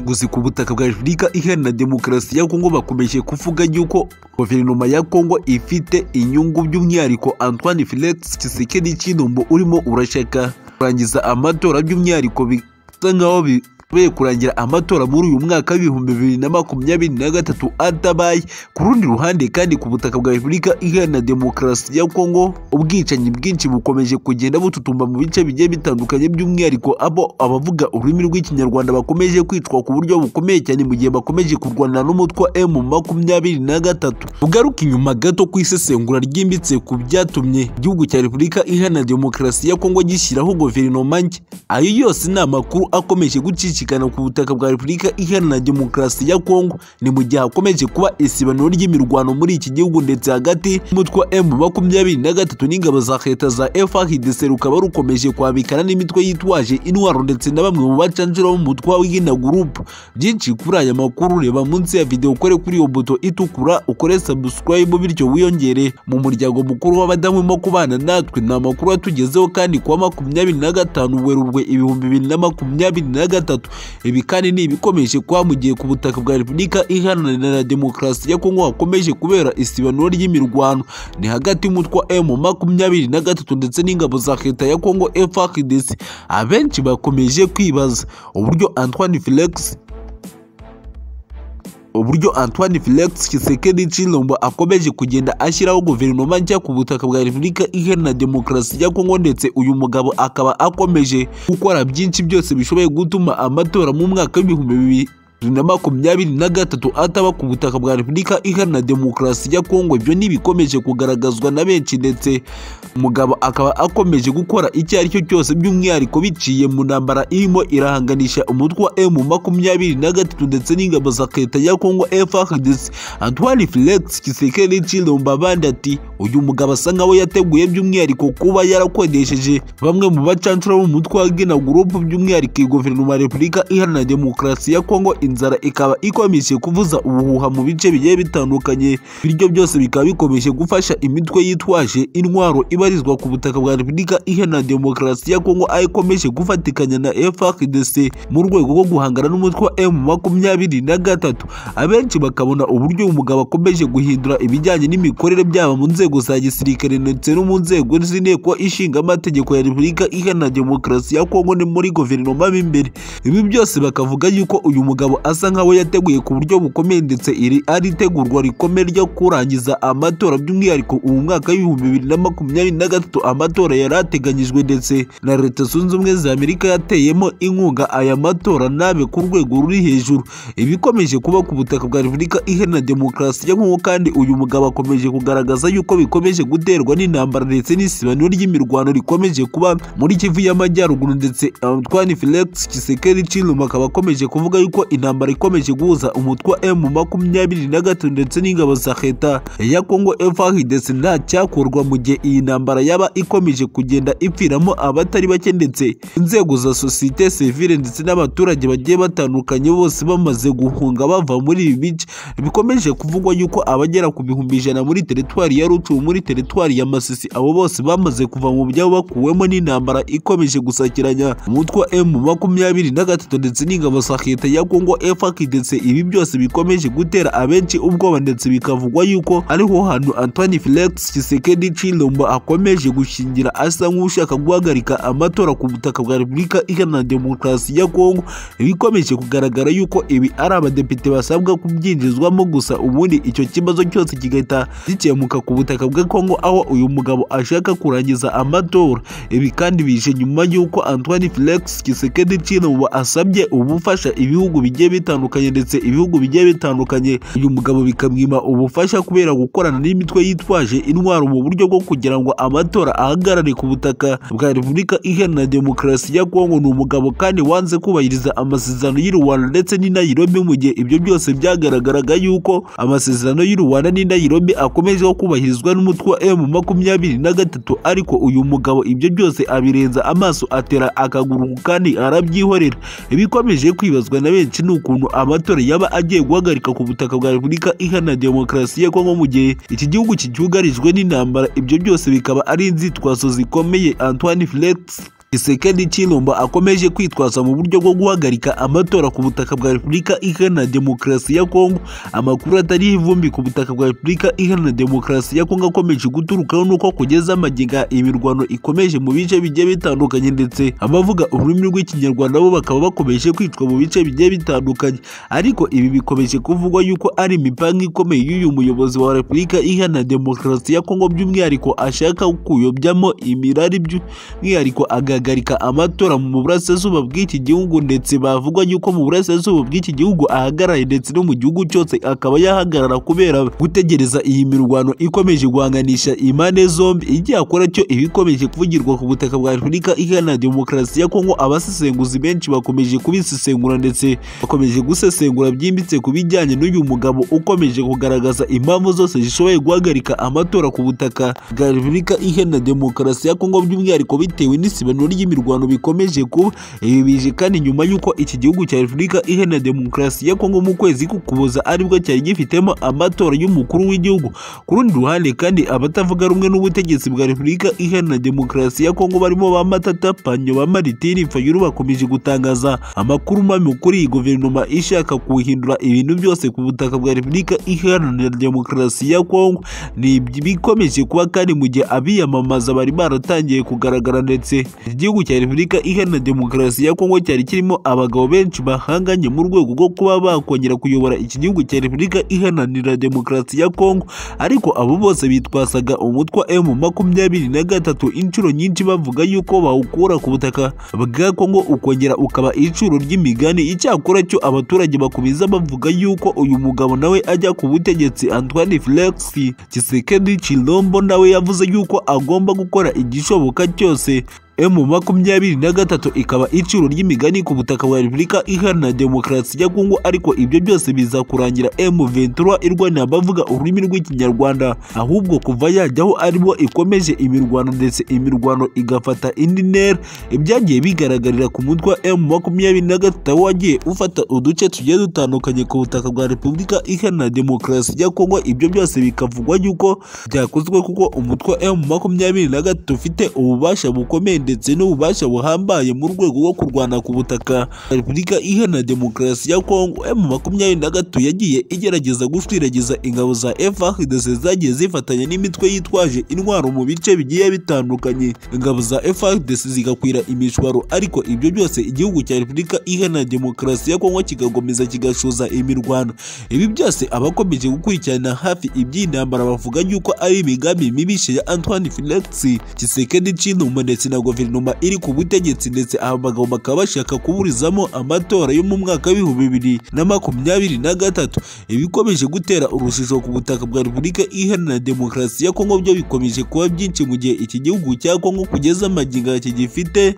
Gusa ku butaka bwa Afurika iharanira demokarasi ya Kongo bakomeje kuvuga yuko guverinoma ya Kongo ifite inyungu by'umwihariko Antoine Felix Tshisekedi Tshilombo urimo urashaka kurangiza amatora by'umwihariko bisa nkaho bikubiye kurangira amatora muri uyu mwaka w'ibihumbi bibiri na makumyabiri na gatatu atabaye ku rundi ruhande kandi ku butaka bwa Repubulika iharanira demokarasi ya Kongo ubwicanyi bwinshi bukomeje kugenda bututumba mu bice bigiye bitandukanye by'umwihariko abo abavuga ururimi rw'ikinyarwanda bakomeje kwicwa ku buryo bukomeye cyane mu gihe bakomeje kurwana n'umutwe wa M makumyabiri na gatatu ugaruka inyuma gato ku isesengura ryimbitse ku byatumye igihugu cya Repubulika iharanira demokarasi ya Kongo gishyiraho guverinoma nshya ayo yose ni amakuru akomeje gucisha imishyikirano ku butaka bwa Repubulika Iharanira Demokarasi ya Kongo ni mu gihe hakomeje kuba isibaniro ry'imirwano muri iki gihugu ndetse hagati y'umutwe wa M makumyabiri na gatatu n'ingabo za leta za FARDC rukaba rukomeje kwabikana n'imitwe yitwaje intwaro ndetse na bamwe mu bacanjura b'umutwe w'Ihina Group byinshi kuri aya makuru reba munsi ya video ukore kuri iyo buto itukura ukore subscribe bityo wiyongere mu muryango mukuru w'abadamu mo kubana natwe ni amakuru atugezeho kandi kuwa makumyabiri na gatanu Werurwe ibihumbi bibiri na makumyabiri na gatatu ibi kandi ni ibikomeje kuba mu gihe ku butaka bwa repubulika iharanira demokarasi ya kongo hakomeje kubera isibanuro ry'imirwano ni hagati y'umutwe wa emu makumyabiri na gatatu ndetse n'ingabo za leta ya kongo FARDC abenshi bakomeje kwibaza uburyo antoine felix uburyo Antoine Felix Tshisekedi Tshilombo akomeje kugenda ashyiraho guverinoma nshya ku butaka bwa Repubulika Iharanira Demokarasi ya Kongo ndetse uyu mugabo akaba akomeje gukora byinshi byose bishoboye gutuma amatora mu mwaka w'ibihumbi bibiri na makumyabiri na gatatu ataba ku butaka bwa Repubulika Iharanira Demokarasi ya Kongo ibyo ntibikomeje kugaragazwa na benshi ndetse umugabo akaba akomeje gukora icyo ari cyo cyose by'umwihariko biciye mu ntambara irimo irahanganisha umutwe wa M makumyabiri na gatatu ndetse n'ingabo za leta ya Kongo FARDC Antoine Felix Tshisekedi Tshilombo abandi ati uyu mugabo asa nkaho yateguye by'umwihariko kuba yarakodesheje bamwe mu bacancura b'umutwe wa Gina Group by'umwihariko guverinoma ya Repubulika Iharanira Demokarasi ya Kongo inzara ikaba ikomeje kuvuza ubuhuha mu bice bigiye bitandukanye bityo byose bikaba bikomeje gufasha imitwe yitwaje intwaro ibarizwa ku butaka bwa Repubulika Iharanira Demokarasi ya Kongo aho ikomeje gufatikanya na FARDC mu rwego rwo guhangana n'umutwe wa M makumyabiri na gatatu abenshi bakabona uburyo umugabo akomeje guhindura ibijyanye n'imikorere byaba mu nzego za gisirikare ndetse no mu nzego z'inteko ishinga amategeko ya Repubulika Iharanira Demokarasi ya Kongo ni muri guverinoma b'imbere ibi byose bakavuga yuko uyu mugabo asa nkaho yateguye ku buryo bukomeye ndetse iri ari itegurwa rikomeye ryo kurangiza amatora by'umwihariko ubu mwaka w'ibihumbi bibiri na makumyabiri na gatatu amatora yari ateganyijwe ndetse na leta zunze ubumwe za amerika yateyemo inkunga aya matora nabe ku rwego ruri hejuru ibikomeje kuba ku butaka bwa repubulika iharanira demokarasi ya kongo kandi uyu mugabo akomeje kugaragaza yuko bikomeje guterwa n'intambara ndetse n'isibaniro ry'imirwano rikomeje kuba muri kivu y'amajyaruguru ndetse antoine felix tshisekedi tshilombo akaba akomeje kuvuga yuko intambara intambara ikomeje guhuza umutwe wa M makumyabiri na gatatu ndetse n'ingabo za leta ya Kongo FARDC nta cyakorwa mu gihe iyi ntambara yaba ikomeje kugenda ipfiramo abatari bake ndetse inzego za societe civile ndetse n'abaturage bagiye batandukanye bose bamaze guhunga bava muri ibi bice bikomeje kuvugwa yuko abagera ku bihumbi ijana muri teritwari ya Rucumu muri teritwari ya Masisi abo bose bamaze kuva mu byabo bakuwemo n'intambara ikomeje gusakiranya umutwe wa M makumyabiri na gatatu ndetse n'ingabo za leta ya Kongo ndetse ibi byose bikomeje gutera abenshi ubwoba ndetse bikavugwa yuko ariho hantu Antoine Felix Tshisekedi Tshilombo akomeje gushingira asa nk'ushaka guhagarika amatora ku butaka bwa Repubulika Iharanira Demokarasi ya Kongo bikomeje kugaragara yuko ibi ari abadepite basabwa kubyinjizwamo gusa ubundi icyo kibazo cyose kigahita gikemuka ku butaka bwa Kongo aho uyu mugabo ashaka kurangiza amatora ibi kandi bije nyuma y'uko Antoine Felix Tshisekedi Tshilombo asabye ubufasha ibihugu bigiye bitandukanye ndetse ibihugu bigiye bitandukanye uyu mugabo bikamwima ubufasha kubera gukorana n'imitwe yitwaje intwaro mu buryo bwo kugira ngo amatora ahagarare ku butaka bwa Repubulika Iharanira Demokarasi ya Kongo ni umugabo kandi wanze kubahiriza amasezerano y'u Rwanda ndetse n'i Nairobi mu gihe ibyo byose byagaragaraga yuko amasezerano y'u Rwanda n'i Nairobi akomeje kubahirizwa n'umutwe wa M makumyabiri na gatatu ariko uyu mugabo ibyo byose abirenza amaso atera akaguru kandi arabyihorera ibikomeje kwibazwa na benshi ni ukuntu amatora yaba agiye guhagarika ku butaka bwa Repubulika Iharanira Demokarasi ya Kongo mu gihe iki gihugu kicyugarijwe n'intambara ibyo byose bikaba ari inzitwazo zikomeye Antoine Felix Kisekedi Chilombo akomeje kwitwaza mu buryo bwo guhagarika amatora ku butaka bwa Repubulika Iharanira Demokarasi ya Kongo. Amakuru atariho ivumbi ku butaka bwa Repubulika Iharanira Demokarasi ya Kongo akomeje guturukaho nuko kugeza amaginga imirwano ikomeje mu bice bigiye bitandukanye ndetse abavuga ururimi rw'Ikinyarwanda bo bakaba bakomeje kwicwa mu bice bigiye bitandukanye. Ariko ibi bikomeje kuvugwa yuko ari imipango ikomeye y'uyu muyobozi wa Repubulika Iharanira Demokarasi ya Kongo by'umwihariko ashaka kuyobyamo imirari by'umwihariko aga agahagarika amatora mu burasirazuba bw'iki gihugu ndetse bavuga yuko mu burasirazuba bw'iki gihugu ahagaraye ndetse no mu gihugu cyose akaba yahagarara kubera gutegereza iyi mirwano ikomeje guhanganisha impande zombi igihe akora cyo iba ikomeje kuvugirwa ku butaka bwa repubulika iharanira demokarasi ya kongo abasesenguzi benshi bakomeje kubisesengura ndetse bakomeje gusesengura byimbitse ku bijyanye n'uyu mugabo ukomeje kugaragaza impamvu zose zishoboye guhagarika amatora ku butaka bwa repubulika iharanira demokarasi ya kongo by'umwihariko bitewe n'isibano ry'imirwano bikomeje kuba ibi bije kandi nyuma y'uko iki gihugu cya Repubulika Iharanira Demokarasi ya Kongo mu kwezi kukuboza aribwo cyari gifitemo amatora y'umukuru w'igihugu ku rundi ruhande kandi abatavuga rumwe n'ubutegetsi bwa Repubulika Iharanira Demokarasi ya Kongo barimo ba Matata Panyo ba Maritini Fayulu bakomeje gutangaza amakuru mabi kuri iyi guverinoma ishaka kuhindura ibintu byose ku butaka bwa Repubulika Iharanira Demokarasi ya Kongo ni bikomeje kuba kandi mu gihe abiyamamaza bari baratangiye kugaragara ndetse igihugu cya repubulika iharanira demokarasi ya kongo cyari kirimo abagabo benshi bahanganye mu rwego rwo kuba bakongera kuyobora iki gihugu cya repubulika iharanira demokarasi ya kongo ariko abo bose bitwasaga umutwa m makumyabiri na gatatu inshuro nyinshi bavuga yuko bawukura ku butaka bwa kongo ukongera ukaba icuro ry'imigani icyakora cyo abaturage bakomeza bavuga yuko uyu mugabo nawe ajya ku butegetsi antoine felix kisekedi chilombo nawe yavuze yuko agomba gukora igishoboka cyose emu makumyabiri na gatatu ikaba iciro ry'imigani ku butaka bwa repubulika iharanira demokarasi ya kongo ariko ibyo byose biza kurangira emu ventura irwanira abavuga ururimi rw'ikinyarwanda ahubwo kuva yajyaho aribo ikomeje imirwano ndetse imirwano igafata indi ntera ibyagiye bigaragarira ku mutwe emu makumyabiri na gatatu wagiye ufata uduce tugiye dutandukanye ku butaka bwa repubulika iharanira demokarasi ya kongo ibyo byose bikavugwa yuko byakozwe kuko umutwe emu makumyabiri na gatatu ufite ububasha bukomeye ndetse n'ububasha buhambaye mu rwego rwo kurwana ku butaka repubulika iharanira demokarasi ya kongo emu makumyabiri na gatatu yagiye igerageza gushwiragiza ingabo za FARDC zagiye zifatanya n'imitwe yitwaje intwaro mu bice bigiye bitandukanye ingabo za FARDC zigakwira imishwaro ariko ibyo byose igihugu cya repubulika iharanira demokarasi ya kongo kigagomeza kigashoza imirwano ibi byose abakomeje gukurikirana hafi iby'intambara bavuga yuko ari imigambi mibishe ya antoine felix kisekedi cinuma ndetse na guverinoma guverinoma iri ku butegetsi ndetse abagabo bakaba bashaka kuburizamo amatora yo mu mwaka w'ibihumbi bibiri na makumyabiri na gatatu ibikomeje gutera urujijo ku butaka bwa repubulika iharanira demokarasi ya kongo byo bikomeje kuba byinshi mu gihe iki gihugu cya kongo kugeza amagingo kigifite